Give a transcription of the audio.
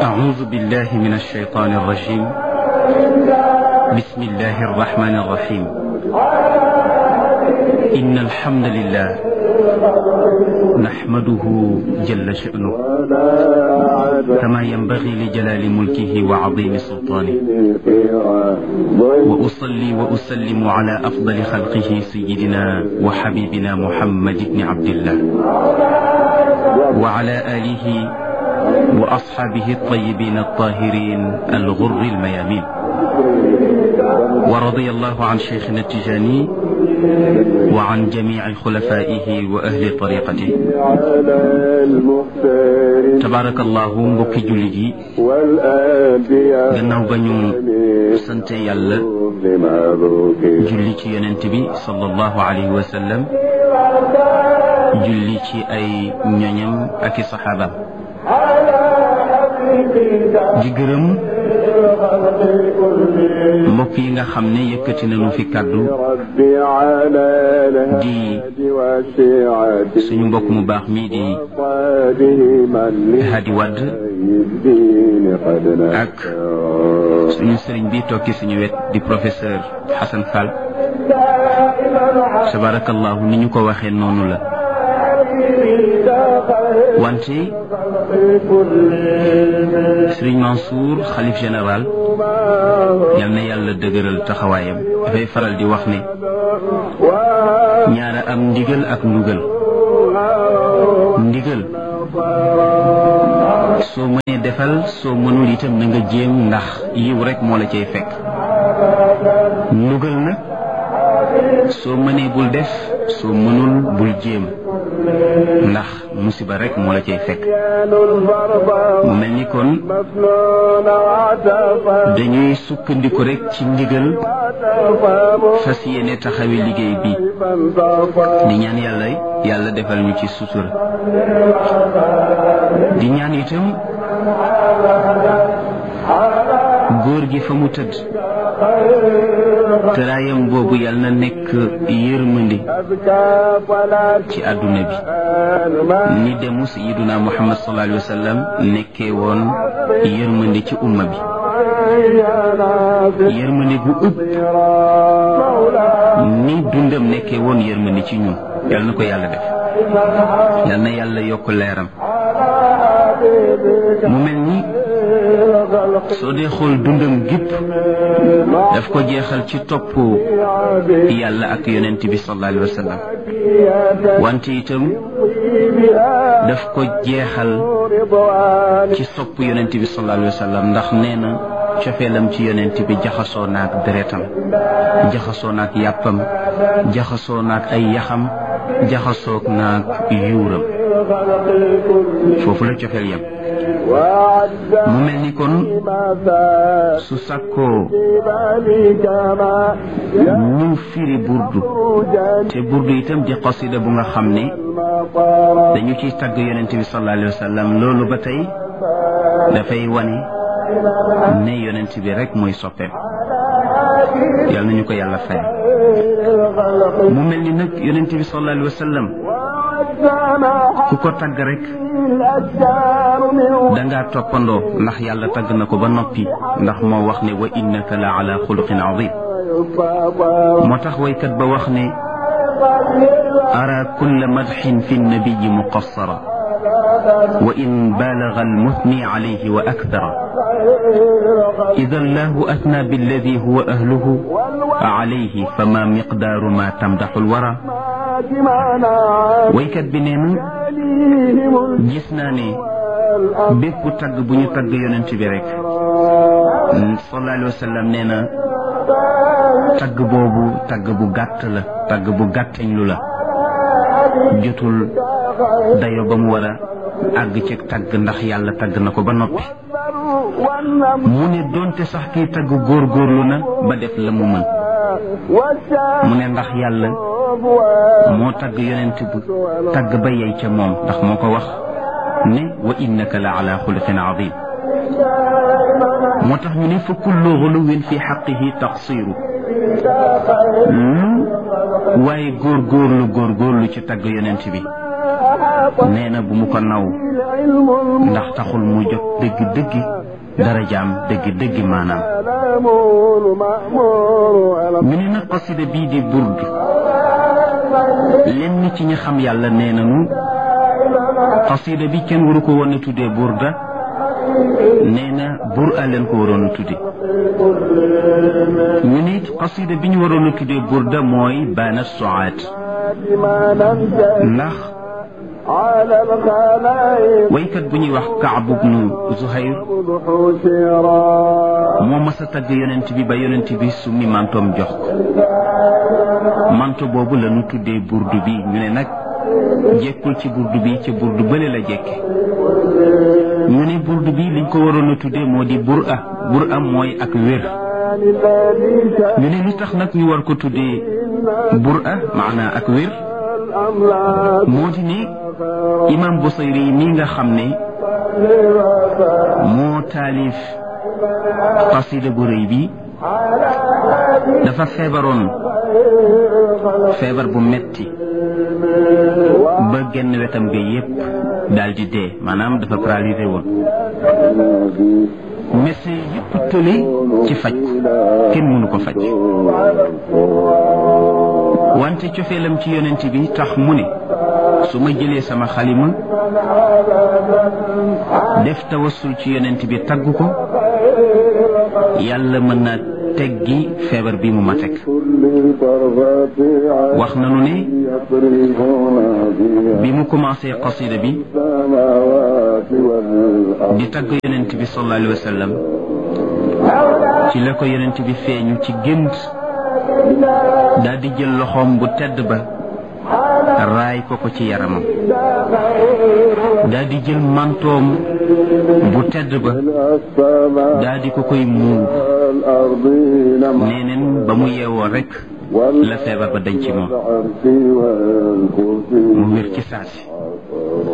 أعوذ بالله من الشيطان الرجيم بسم الله الرحمن الرحيم إن الحمد لله نحمده جل شأنه كما ينبغي لجلال ملكه وعظيم سلطانه وأصلي وأسلم على أفضل خلقه سيدنا وحبيبنا محمد بن عبد الله وعلى آله وأصحابه الطيبين الطاهرين الغر الميامين ورضي الله عن شيخنا التجاني وعن جميع خلفائه وأهل طريقته تبارك الله mbokki jullit yi gannaaw ba ñu sante yàlla julli ci yonent bi sallallahu alayhi wa sallam julli ci ay ñoñam ak i saxaabaam di gërëm mbokk yi nga xam ne yëkkati nañu fi kàddu di suñu mbokk mu baax mii di Hadi Wadd ak suñu sëriñ bi toog ci suñu wet di professeur Hassan Fall tabarakallahu ni ñu ko waxee noonu la wante Sëriñ Mansour xalif général yal na yàlla dëgëral taxawaayam dafay faral di wax ne ñaara am ndigal ak ndugal ndigal soo mënee defal soo mënul itam na nga jéem ndax yiw rek moo la cay fekk ndugal nag soo mënee bul def soo mënul bul jéem ndax musiba rek moo la cay fekk mu mel ni kon dañuy sukkandiku rek ci ndigal fas yéene taxawi liggéey bi di ñaan yàlla yàlla defal ñu ci sutura di ñaan itam góor gi fa mu tëdd tëraayam boobu yal na nekk yërmandi ci àdduna bi ni demu sayiduna muhammad sallallahu alayhi wa sallam nekkee woon yërmandi ci umma bi yërmandi gu ëpp ni dundam nekkee woon yërmandi ci ñun yal na ko yàlla def yal na yàlla yokk leeram mu mel ni soo dee xool dundam gépp daf ko jeexal ci topp yàlla ak yonent bi sallallahu alayhi wa sallam wante itam daf ko jeexal ci sopp yonent bi sallallahu alayhi wa sallam ndax nee na cofeelam ci yonent bi jaxasoo naak deretam jaxasoo naak yàppam jaxasoo naak ay yaxam jaxasoo naak yuuram foofu la cofeel yam mu mel ni kon su sàkkoo ñu firi burdu te burdu itam di qasida bu nga xam ne dañu ciy tagg yonent bi sallallahu alayhi wa sallam loolu ba tey dafay wane ne yonent bi rek mooy soppeem yal nañu ko yàlla fay mu mel ni nag yonent bi sallallahu alayhi wa sallam ku ko tagg rek dangaa toppandoo ndax yàlla tagg na ko ba noppi ndax moo wax ne wa innaka la ala xuluqin azim moo tax waykat ba wax ne ara kulla madxin fi nnabiyi muqassara wa in baalaga almuthni alayhi wa akthara idan lahu athna billadi huwa ahluhu alayhi fama miqdaaru ma tamdaxu alwara waykat bi nee na gis naa ne bépp tagg bu ñu tagg yonent bi rek sallallahu alayhi wa sallam nee na tagg boobu tagg bu gàtt la tagg bu gàttañ lu la jotul dayo ba mu war a àgg ci tagg ndax yàlla tagg na ko ba noppi mu ne doonte sax kiy tagg góorgóorlu na ba def la mu mën mu ne ndax yàlla moo tagg yonent bu tagg ba yey ca moom ndax moo ko wax ne wa innaka la ala xuluqin azim moo tax ñu ne fa kullu xuluwin fi xaqihi taqsiru lu waaye góor góorlu góor góorlu ci tagg yonent bi nee na bu mu ko naw ndax taxul mu jot dëgg-dëgg darajaam dëgg-dëgg maanaam ñu ne nag qasida bii di burd lenn ci ñi xam yàlla nee nañu qasida bi kenn waru ko woon a tuddee burda nee na bur a leen ko waroon a tudde ñu ne it qasida bi ñu waroon a tuddee burda mooy baana soaat ndax waykat bu ñuy wax Kaab ibnu Zuhayr moo mas a tagg yonent bi ba yonent bi summi mantoom jox ko manto boobu la ñu tuddee burdu bi ñu ne nag jekkul ci burdu bi ci burdu bële la jekke ñu ne burdu bi liñ ko waroon a tuddee moo di bur a bur a mooy ak wér ñu ne lu tax nag ñu war ko tuddee bur a maanaa ak wér moo di ne imam Busayri mi nga xam ne moo taalif qasida bu rëy bi dafa feebaroon feebar bu metti ba genn wetam ga yépp daal di dee maanaam dafa paralysé woon médecin yépp tële ci faj kenn mënu ko faj wante cofeelam ci yonent bi tax mu ne su ma jëlee sama xalima def tawassul ci yonent bi tagg ko yàlla mën na teggi feebar bi mu ma teg wax nanu ne bi mu commencé qasida bi di tagg yonent bi sallallahu alayhi wa sallam ci la ko yonent bi feeñu ci gént daal di jël loxoom bu tedd ba raay ko ko ci yaramam daal di jël mantoom bu tedd ba daal di ko koy muur neeneen ba mu yeewoo rekk la feebar ba dañ ci moom mu wér ci saasi